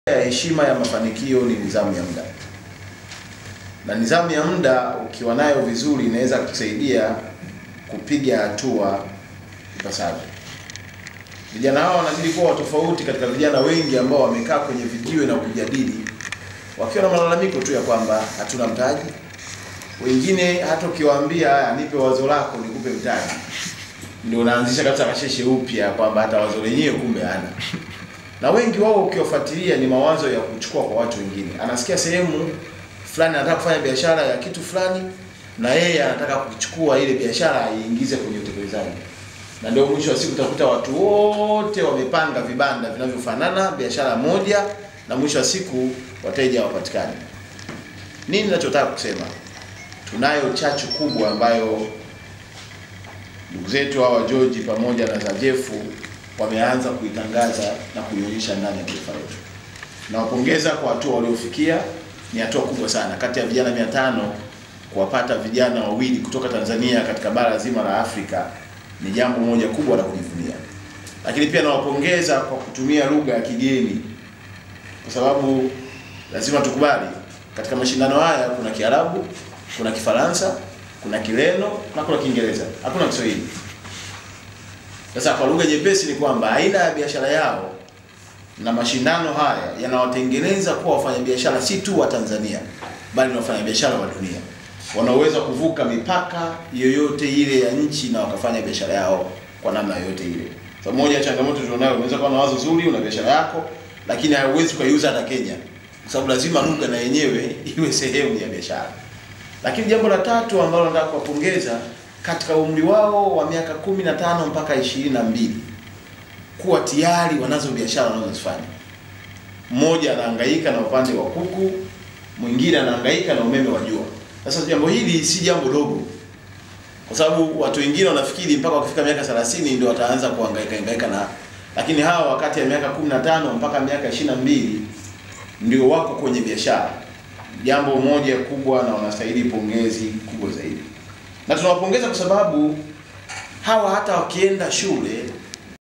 ya heshima ya mafanikio ni nidhamu ya muda, na nidhamu ya muda ukiwa nayo vizuri inaweza kusaidia kupiga hatua ipasavyo. Vijana hao wanazidi kuwa tofauti katika vijana wengi ambao wamekaa kwenye vijiwe na kujadili wakiwa na malalamiko tu ya kwamba hatuna mtaji. Wengine hata ukiwaambia haya, nipe wazo lako nikupe mtaji, ndio unaanzisha kabisa kasheshe upya kwamba hata wazo lenyewe kumbe hana na wengi wao ukiwafuatilia ni mawazo ya kuchukua kwa watu wengine. Anasikia sehemu fulani anataka kufanya biashara ya kitu fulani, na yeye anataka kuchukua ile biashara aiingize kwenye utekelezaji, na ndio mwisho wa siku utakuta watu wote wamepanga vibanda vinavyofanana, biashara moja, na mwisho wa siku wateja hawapatikani. Nini ninachotaka kusema? Tunayo chachu kubwa ambayo ndugu zetu hawa George pamoja na Zajefu wameanza kuitangaza na kuionyesha ndani ya taifa letu. Nawapongeza kwa hatua waliofikia, ni hatua kubwa sana. Kati ya vijana mia tano kuwapata vijana wawili kutoka Tanzania katika bara zima la Afrika ni jambo moja kubwa la kujivunia. Lakini pia nawapongeza kwa kutumia lugha ya kigeni, kwa sababu lazima tukubali, katika mashindano haya kuna Kiarabu, kuna Kifaransa, kuna Kireno na kuna Kiingereza, hakuna Kiswahili. Sasa kwa lugha nyepesi ni kwamba aina ya biashara yao na mashindano haya yanawatengeneza kuwa wafanyabiashara si tu wa Tanzania bali ni wafanyabiashara wa dunia, wanaoweza kuvuka mipaka yoyote ile ya nchi na wakafanya biashara yao kwa namna yoyote ile. So moja ya changamoto tulionayo, unaweza kuwa na wazo zuri, una biashara yako, lakini hauwezi ukaiuza hata Kenya, kwa sababu lazima lugha na yenyewe iwe sehemu ya biashara. Lakini jambo la tatu ambalo nataka kuwapongeza katika umri wao wa miaka kumi na tano mpaka ishirini na mbili kuwa tayari wanazo biashara wanazozifanya. Mmoja anahangaika na upande wa kuku, mwingine anahangaika na umeme wa jua. Sasa jambo hili si jambo dogo, kwa sababu watu wengine wanafikiri mpaka wakifika miaka 30 ndio wataanza kuhangaika hangaika na, lakini hawa wakati ya miaka 15 mpaka miaka 22 ndio wako kwenye biashara. Jambo moja kubwa na wanastahili pongezi kubwa zaidi na tunawapongeza kwa sababu hawa hata wakienda shule